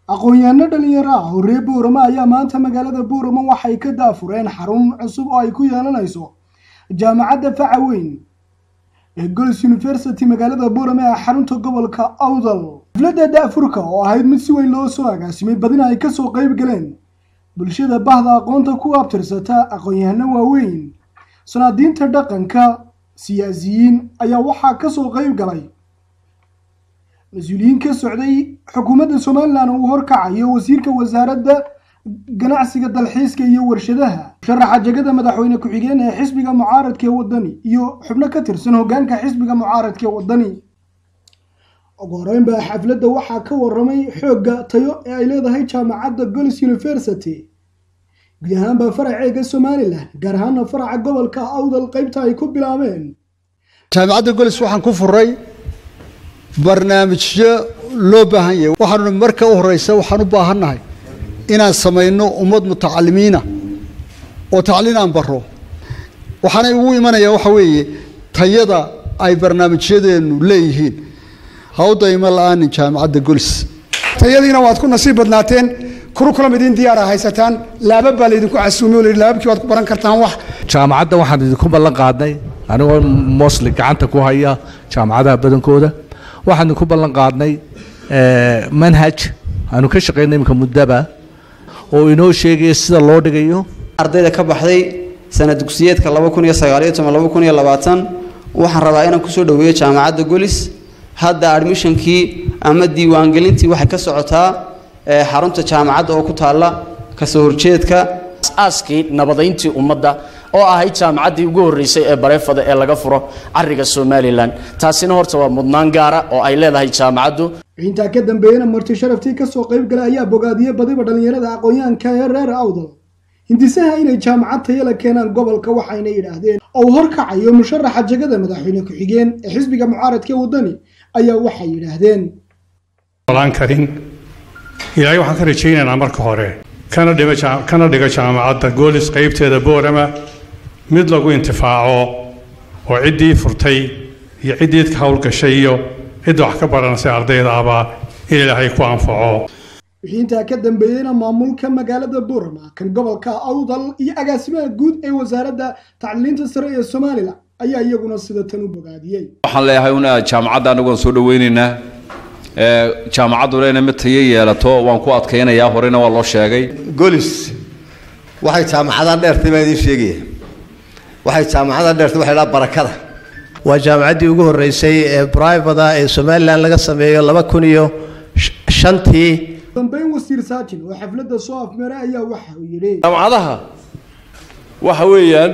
aqoon-yahanno dhalinyaro ah oo reer boorama ayaa maanta magaalada boorama waxay ka daafureen xarun cusub oo ay ku yeelanayso jaamacadda faca weyn ee gols university magaalada boorama ee xarunta gobolka awdal xafladda daafurka oo ahayd mid si weyn loo soo agaasimay badina ay kasoo qeyb galeen bulshada bahda aqoonta ku abtirsata aqoon-yahano waaweyn sanaadiinta dhaqanka siyaasiyiin ayaa waxaa kasoo qeyb galay mas-uuliyiin ka socday xukuumadda somalilan uu horkacayo wasiirka wasaaradda ganacsiga dalxiiska iyo warshadaha musharaxa jegada madaxweyne ku-xigeen ee xisbiga mucaaradka ee wadani iyo xubno ka tirsan hogaanka xisbiga mucaaradka ee wadani ugu horeyn baa xafladda waxaa ka waramay xoogga tayo ee ay leedahay jaamacadda gols university guud ahaanba faraceega somalilan gaar ahaana faraca gobolka awdal qeybta ay ku bilaabeen jaamacadda golis waxaan ku furay barnaamijyo loo baahan yahay waxaanu marka u horeysa waxaan u baahannahay inaan samayno ummad mutacalimiina oo tacliin aan baro waxaana ugu imanaya waxa weeye tayada ay barnaamijyadeenu leeyihiin hawdayma la-aanin jaamacadda golis tayadiina waad ku nasiib badnaateen kurukulam idin diyaara haysataan laabab baa laydinku casuumay oo la yidhi laababkii waad ku baran kartaan wax jaamacadda waxaan idinku ballan qaadnay anigoo mosli gacanta ku haya jaamacadaha badankooda waxaan idinku ballan qaadnay manhaj aanu ka shaqayna iminka muddaba oo inoo sheegaya sida loo dhigayo ardayda ka baxday sanad dugsiyeedka laba kun iyo sagaaliyo toban laba kun iyo labaatan waxaan rabaa inaan kusoo dhaweeyo jaamacadda golis hadda admishonkii ama diiwaangelintii waxay ka socotaa xarunta jaamacadda oo ku taalla kasoo horjeedka aaskii nabadayntii ummadda oo ahayd jaamacaddii ugu horreysay ee bareefada ee laga furo cariga somalilan taasina horta waa mudnaan gaara oo ay leedahay jaamacaddu intaa ka dambeeyana marti sharaftii kasoo qayb galay ayaa bogaadiyey badiba dhallinyarada aqoon-yahanka ee reer awdal hindisaha inay jaamacad tayala keenaan gobolka waxayna yidhaahdeen oo uu horkacayo musharaxa jegada madaxweyne ku-xigeen ee xisbiga mucaaradka wadani ayaa waxay yidhaahdeen olaan karin ilaahay waxaan ka rajaynaynaa marka hore kana dhiga kana dhiga jaamacadda goolis qaybteeda boorama mid lagu intifaaco oo ciddii furtay iyo ciddii ka howlgashay iyo cidda wax ka baranaysa ardayda abaa in ilaahay ku anfaco wixii intaa ka dambeeyeyna maamulka magaalada boorama kan gobolka awdal iyo agaasimaha guud ee wasaaradda tacliinta sare ee somalilan ayaa iyaguna sida tan u bogaadiyey waxaan leeyahay una jaamacadda anagoon soo dhaweynaynaa jaamacadduna inay mid tayo yeelato waan ku adkaynayaa horena waa loo sheegay golis waxay jaamacadaha dheertay baa idiin sheegaya waxay jaamacadaha dheertay waxa idhaha barakada waa jaamacaddii ugu horreysay ee brivada ee somalilan laga sameeyo laba kun iyo shantii dambeyn wasiir saajin oo xafladda soo afmeeray ayaa waxa uu yidhi jaamacadaha waxa weeyaan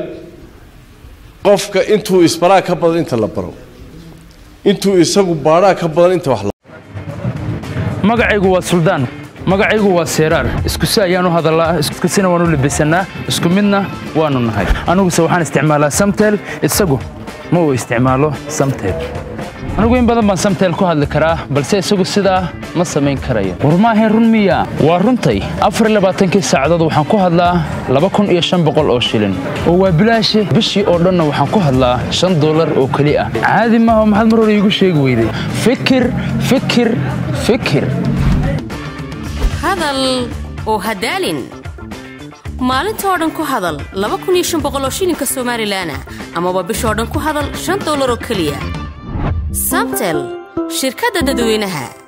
qofka intuu isbaraa ka badan inta la baro intuu isagu baadhaa ka badan inta wax magacaygu waa suldaan magacaygu waa seeraar isku si ayaan u hadallaa iskusina waan u labisannaa isku midna waannu nahay aniguse waxaan isticmaalaa samtel isagu ma uu isticmaalo samtel anigu in badan baan samtel ku hadli karaa balse isagu sidaa ma samayn karayo war maahayn run miya waa runtay afar iyo labaatankii saacadood waxaan ku hadlaa laba kun iyo shan boqol oo shilin oo waa bilaashi bishii oo dhanna waxaan ku hadlaa shan dollar oo keli ah caadi maaha maxaad mar hore iigu sheegi weyday fikir fikir fikir hadal oo hadaalin maalinta oo dhan ku hadal laba kun iyo shan boqol oo shilinka somalilanah amaba bishoo dhan ku hadal shan dollar oo keliya samtel shirkadda dadweynaha